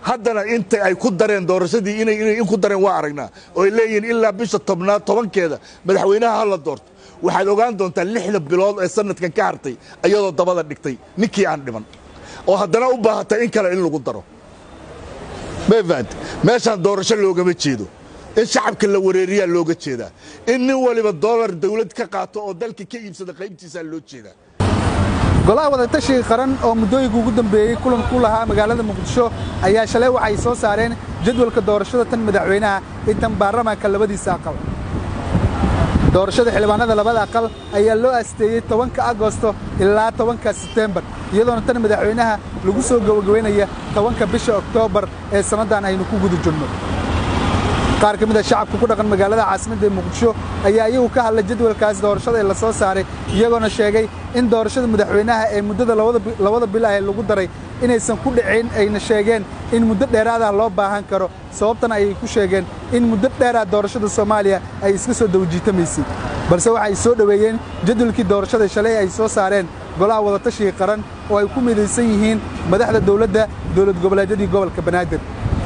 haddana inta ay ku dareen doorashadii inay in ku dareen waa aragnaa oo ay leeyihiin ilaa bisha tobnaad tobankeeda madaxweynaha ha la doorto waxaad ogaan doontaa lixda bilood ee sanadkan ka hartay iyadoo dabada dhigtay ninkii aan dhiman oo haddana u baahata in kale in lagu daro mafahant meeshaan doorasho loogama jeedo in shacabka la wareeriyaa looga jeedaa in nin waliba doolar dawlad ka qaato oo dalka ka iibsada qaybtiisaa loo jeedaa golaha wadatashiga qaran oo muddooyinka ugu dambeeyey kulan ku lahaa magaalada muqdisho ayaa shalay waxay soo saareen jadwalka doorashada tan madaxweynaha iyo tan baarlamaanka labadiisa aqal doorashada xildhibaanada labada aqal ayaa loo asteeyey tobanka agosto ilaa tobanka setembar iyadoona tan madaxweynaha lagu soo gabagabaynaya tobanka bisha oktoobar ee sannaddan aynu ku guda jirno qaar ka mid a shacabka ku dhaqan magaalada caasimadda ee muqdisho ayaa iyagu ka hadlay jadwalkaas doorashada ee la soo saaray iyagoona sheegay in doorashada madaxweynaha ee muddada labada bil ah ee lagu daray inaysan ku dhicin ayna sheegeen in muddo dheeraadah loo baahan karo sababtana ayay ku sheegeen in muddo dheeraad doorashada soomaaliya ay iska soo dawajiitamaysay balse waxay soo dhoweeyeen jadwalkii doorashada shalay ay soo saareen golaha wadatashiga qaran oo ay ku midaysan yihiin madaxda dawladda dowlad goboleedyadii gobolka banaadir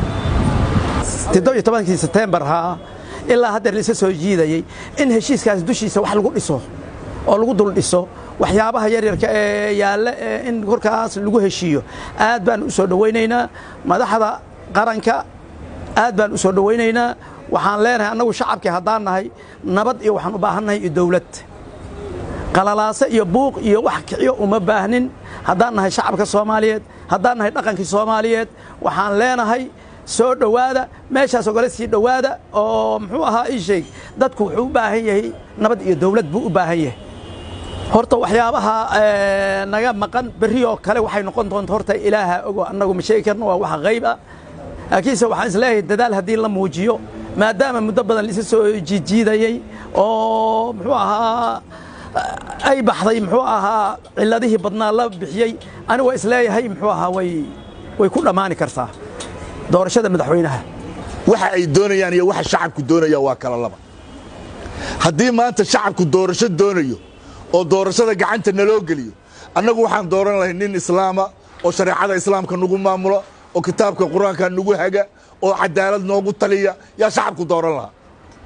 todobiyo setembar haa ilaa haddeer laisa soo jiidayey in heshiiskaas dushiisa wax lagu dhiso oo lagu dul dhiso waxyaabaha yaryarka ee yaalla in korkaas lagu heshiiyo aad baan u soo dhowaynaynaa madaxda qaranka aad baan u soo dhowaynaynaa waxaan leenahay annagu shacabkii haddaan nahay nabad iyo waxaan u baahannahay iyo dawlad qalalaase iyo buuq iyo wax kiciyo uma baahnin haddaan nahay shacabka soomaaliyeed haddaan nahay dhaqankii soomaaliyeed waxaan leenahay soo dhowaada meeshaas ogala sii dhowaada oo muxuu ahaa ii sheeg dadku wuxuu u baahan yahay nabad iyo dawlad buu u baahan yahay horta waxyaabaha naga maqan berri oo kale waxay noqon doonta horta ilaaha ogo annagu ma sheegi karno waa wax qayb ah laakiinse waxaan isleeyahay dadaal haddii la muujiyo maadaama muddo badan laisa soo jiijiidayey oo muxuu ahaa ay baxday muxuu ahaa ciladihii badnaa la bixiyey anigu waa isleeyahay muxuu ahaa way way ku dhammaani kartaa doorashada madaxweynaha waxa ay doonayaan iyo waxa shacabku doonaya waa kala laba haddii maanta shacabku doorasho doonayo oo doorashada gacanta naloo geliyo annagu waxaan dooran lahay nin islaama oo shareecada islaamka nagu maamulo oo kitaabka qur-aanka nagu haga oo cadaalad noogu taliya yaa shacabku dooran lahaa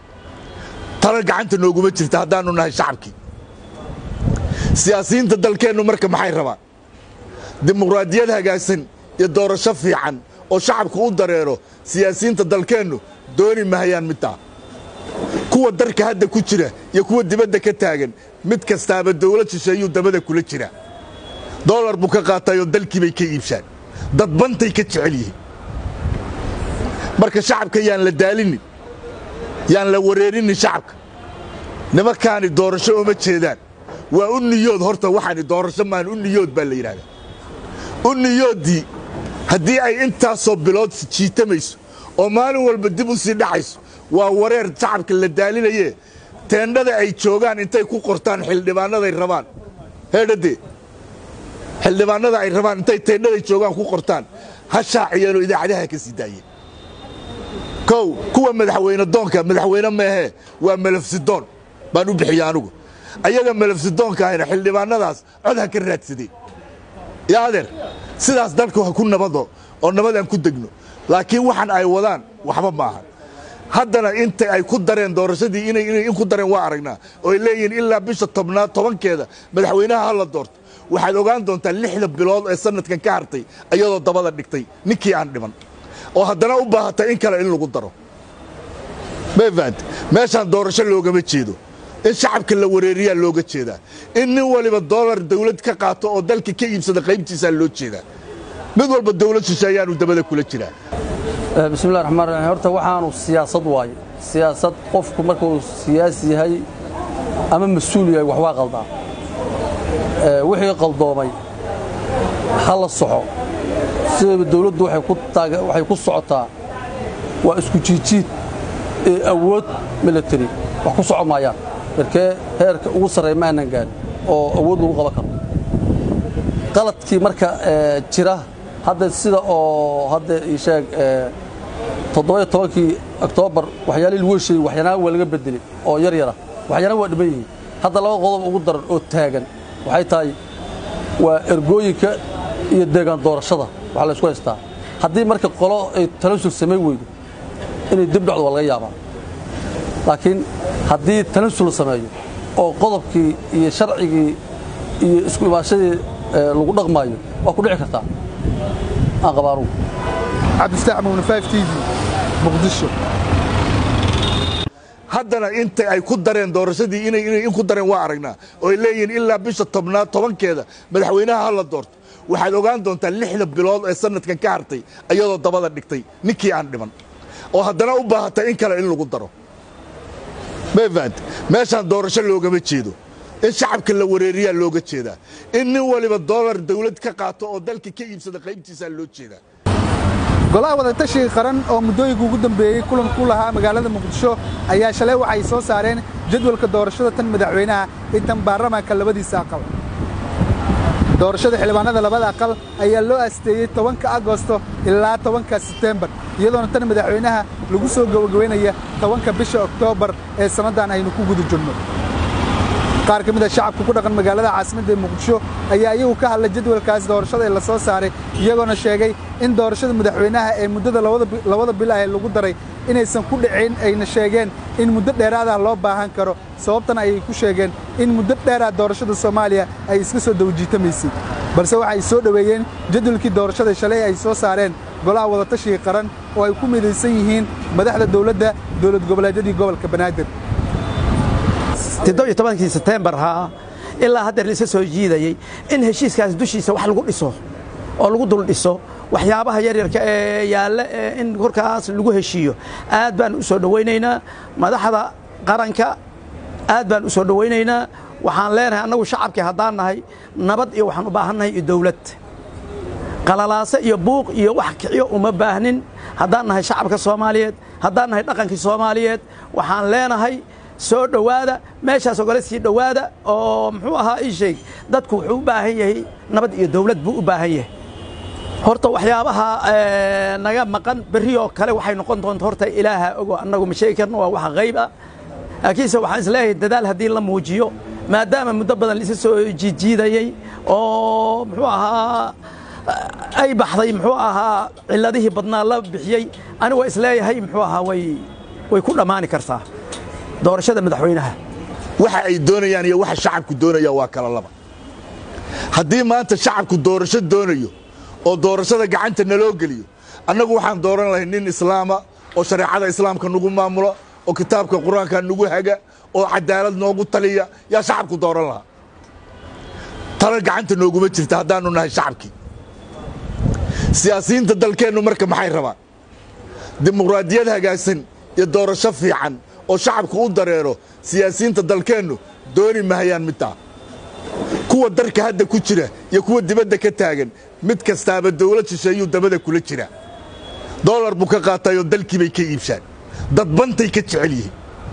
tala gacanta nooguma jirta haddaannu nahay shacabkii siyaasiyiinta dalkeennu marka maxay rabaan dimuqraadiyad hagaagsan iyo doorasho fiican oo shacabku u dareero siyaasiyiinta dalkeennu dooni mahayaan midtaa kuwa darka hadda ku jira iyo kuwa dibadda ka taagan mid kastaaba dawlad shisheeyuu dabada kula jiraa doolar buu ka qaatayoo dalkii bay ka iibshaan dadbantay ka jecel yihiin marka shacabka yaan la daalinin yaan la wareerinin shacabka nimankaani doorasho uma jeedaan waa u niyood horta waxaani doorasho maan u niyood baa la yidhahdaa u niyooddii haddii ay intaasoo bilood jiitamayso oo maalin walba dib u sii dhacayso waa wareer shacabka la daalinaye teendhada ay joogaan intay ku qortaan xildhibaanaday rabaan heedhadee xildhibaanada ay rabaan intay teendhaday joogaan ku qortaan ha shaaciyeenoo idaacadaha ka sii daayeen kow kuwa madaxweyne doonka madaxweyne meehee waa malafsidoon baan u bixiya anugu ayaga malafsidoonka ahayna xildhibaanadaas cod ha ka raadsadeen yaa adeer sidaas dalku ha ku nabado oo nabadaan ku degno laakiin waxaan ay wadaan waxba maaha haddana inta ay ku dareen doorashadii inay in ku dareen waa aragnaa oo ay leeyihiin ilaa bisha tobnaad tobankeeda madaxweynaha ha la doorto waxaad ogaan doontaa lixda bilood ee sanadkan ka hartay iyadoo dabada dhigtay ninkii aan dhiman oo haddana u baahata in kale in lagu daro mafahant meeshaan doorasho loogama jeedo in shacabka la wareeriyaa looga jeedaa in nin waliba doolar dawlad ka qaato oo dalka ka iibsada qaybtiisaa loo jeedaa mid walba dawlad shisheeyaanu dabada kula jiraa bismillahi raxmaan raxiim horta waxaanu siyaasad waaye siyaasad qofku markuu siyaasi yahay ama mas-uul yahay wax waa qaldaa wixii qaldoomay ha la soxo sidaba dawladdu waxay ku socotaa waa isku jiijiid ee awood milatari wax ku soco maayaan markee heerka ugu sarreey ma aanan gaadhin oo awood lagu qaban karo qaladkii marka jira hadda sida oo hadda ii sheeg toddoba iyo tobankii oktoobar waxyaalihii lagu hesheeyey waxyaanaha waa laga bedelay oo yar yara waxyaanaha waa dhiman yihiin hadda laba qodob ugu daran oo taagan waxay tahay waa ergooyinka iyo deegaan doorashada waxaa la isku haystaa haddii marka qolo ay tanasul samayn weydo inay dib dhacdo waa laga yaabaa laakiin haddii tanasul la sameeyo oo qodobkii iyo sharcigii iyo isku imaashadii lagu dhaqmaayo waa ku dhici kartaa aan qabaanugu cabdifataax mugni 5 t v muqdisho haddana inta ay ku dareen doorashadii inay inay in ku dareen waa aragnaa oo ay leeyihiin ilaa bisha tobnaad tobankeeda madaxweynaha ha la doorto waxaad ogaan doontaa lixda bilood ee sanadkan ka hartay ayadoo dabada dhigtay ninkii aan dhiman oo haddana u baahata in kale in lagu daro mafahant meeshaan doorasho loogama jeedo in shacabka la wareeriyaa looga jeedaa in nin waliba doolar dawlad ka qaato oo dalka ka iibsada qaybtiisaa loo jeedaa golaha wadatashiga qaran oo muddooyinka ugu dambeeyey kulan ku lahaa magaalada muqdisho ayaa shalay waxay soo saareen jadwalka doorashada tan madaxweynaha iyo tan baarlamaanka labadiisa aqal doorashada xildhibaanada labada aqal ayaa loo asteeyey tobanka agosto ilaa tobanka sebtembar iyadoona tan madaxweynaha lagu soo gabagabaynaya tobanka bisha oktoobar ee sannadan aynu ku guda jirno qaar ka mid a shacabka ku dhaqan magaalada caasimadda ee muqdisho ayaa iyagu ka hadlay jadwalkaas doorashada ee la soo saaray iyagoona sheegay in doorashada madaxweynaha ee muddada labada bil ah ee lagu daray inaysan ku dhicin ayna sheegeen in muddo dheeraad ah loo baahan karo sababtana ayay ku sheegeen in muddo dheeraad doorashada soomaaliya ay iska soo dawajiitamaysay balse waxay soo dhoweeyeen jadwalkii doorashada shalay ay soo saareen golaha wadatashiga qaran oo ay ku midaysan yihiin madaxda dowladda dowlad goboleedyadii gobolka banaadir todobiyo setembar haa ilaa haddeer laisa soo jiidayey in heshiiskaas dushiisa wax lagu dhiso oo lagu dul dhiso waxyaabaha yaryarka ee yaalla in korkaas lagu heshiiyo aad baan u soo dhowaynaynaa madaxda qaranka aad baan u soo dhowaynaynaa waxaan leenahay annagu shacabkii haddaan nahay nabad iyo waxaan u baahannahay iyo dawlad qalalaase iyo buuq iyo wax kiciyo uma baahnin haddaan nahay shacabka soomaaliyeed haddaan nahay dhaqankii soomaaliyeed waxaan leenahay soo dhowaada meeshaas ogala sii dhowaada oo muxuu ahaa ii sheeg dadku wuxuu u baahan yahay nabad iyo dawlad buu u baahan yahay horta waxyaabaha naga maqan berrioo kale waxay noqon doonta horta ilaaha ogo annagu ma sheegi karno waa wax qayb ah laakiinse waxaan isleeyahay dadaal haddii la muujiyo maadaama muddo badan laisa soo jiidjiidayey oo muxuu ahaa ay baxday muxuu ahaa cilladihii badnaa la bixiyey anigu waa isleeyahay muxuu ahaa way way ku dhammaani kartaa doorashada madaxweynaha waxa ay doonayaan iyo waxa shacabku doonaya waa kala laba haddii maanta shacabku doorasho doonayo oo doorashada gacanta naloo geliyo annagu waxaan dooran lahay nin islaama oo shareecada islaamka nagu maamulo oo kitaabka qur-aanka nagu haga oo cadaalad noogu taliya yaa shacabku dooran lahaa tala gacanta nooguma jirta haddaannu nahay shacabkii siyaasiyiinta dalkeennu marka maxay rabaan dimuqraadiyad hagaagsan iyo doorasho fiican oo shacabku u dareero siyaasiyiinta dalkeennu dooni mahayaan midtaa kuwa darka hadda ku jira iyo kuwa dibadda ka taagan mid kastaaba dawlad shisheeyuu dabada kula jiraa doolar buu ka qaatayoo dalkii bay ka iibshaan dadbantay ka jecel yihiin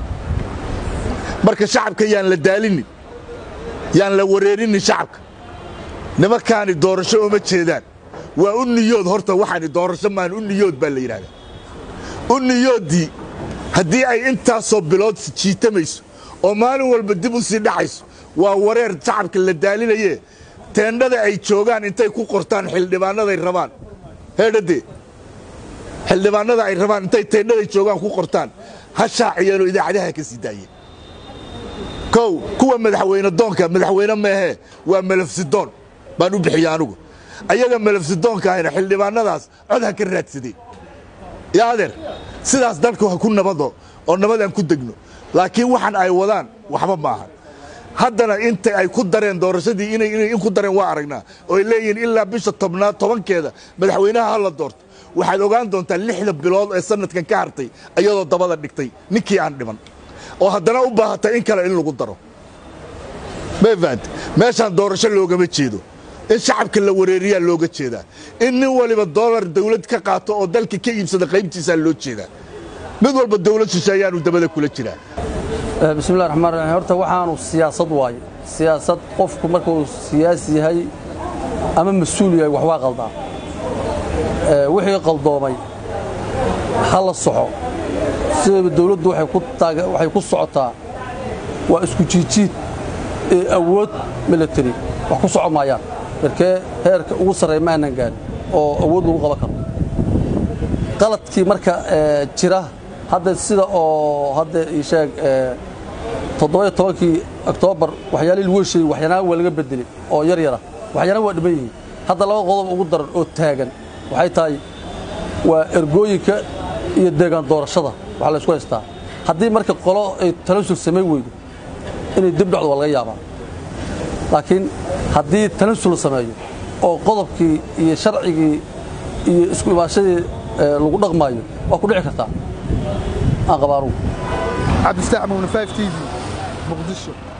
marka shacabka yaan la daalinin yaan la wareerinin shacabka nimankaani doorasho uma jeedaan waa u niyood horta waxaani doorasho maan u niyood baa la yidhahdaa u niyooddii haddii ay intaasoo bilood jiitamayso oo maalin walba dib u sii dhacayso waa wareer shacabka la daalinaye teendhada ay joogaan intay ku qortaan xildhibaanaday rabaan heedhadee xildhibaanada ay rabaan intay teendhaday joogaan ku qortaan ha shaaciyeenoo idaacadaha ka sii daayeen kow kuwa madaxweyne doonka madaxweyne meehee waa malafsidoon baan u bixiya anugu ayaga malafsidoonka ahayna xildhibaanadaas cod ha ka raadsadeen yaa adeer sidaas dalku ha ku nabado oo nabadaan ku degno laakiin waxaan ay wadaan waxba ma ahan haddana inta ay ku dareen doorashadii inay in ku dareen waa aragnaa oo ay leeyihiin ilaa bisha tobnaad tobankeeda madaxweynaha ha la doorto waxaad ogaan doontaa lixda bilood ee sanadkan ka hartay ayadoo dabada dhigtay ninkii aan dhiman oo haddana u baahata in kale in lagu daro mafahant meeshaan doorasho loogama jeedo in shacabka la wareeriyaa looga jeedaa in nin waliba doolar dawlad ka qaato oo dalka ka iibsada qaybtiisaa loo jeedaa mid walba dawlad shisheeyaanu dabada kula jiraa bismillahi raxmaan raxiim horta waxaanu siyaasad waaye siyaasad qofku markuu siyaasi yahay ama mas-uul yahay wax waa qaldaa wixii qaldoomay ha la soxo sidaba dawladdu waxay ku socotaa waa isku jiijiid ee awood milatari wax ku soco maayaan markee heerka ugu sarreeya ma aanan gaarin oo awood lagu qaban karo qaladkii marka ee, jira hadda sida oo hadda ii sheeg ee, toddoba-iyo tobankii oktoobar waxyaalihii lagu heshiiyey waxyaanaha waa laga bedelay oo yar yara waxyaanaha waa dhiman yihiin hadda laba qodob ugu daran oo taagan waxay tahay waa ergooyinka iyo deegaan doorashada waxaa la isku haystaa haddii marka qolo ay tanasul samayn weydo inay dib dhacdo waa laga yaabaa laakiin haddii tanasul la sameeyo oo qodobkii iyo sharcigii iyo isku imaashadii ee, lagu dhaqmaayo waa ku dhici kartaa aan qabaanugu cabdistax muumne 5 t v muqdisho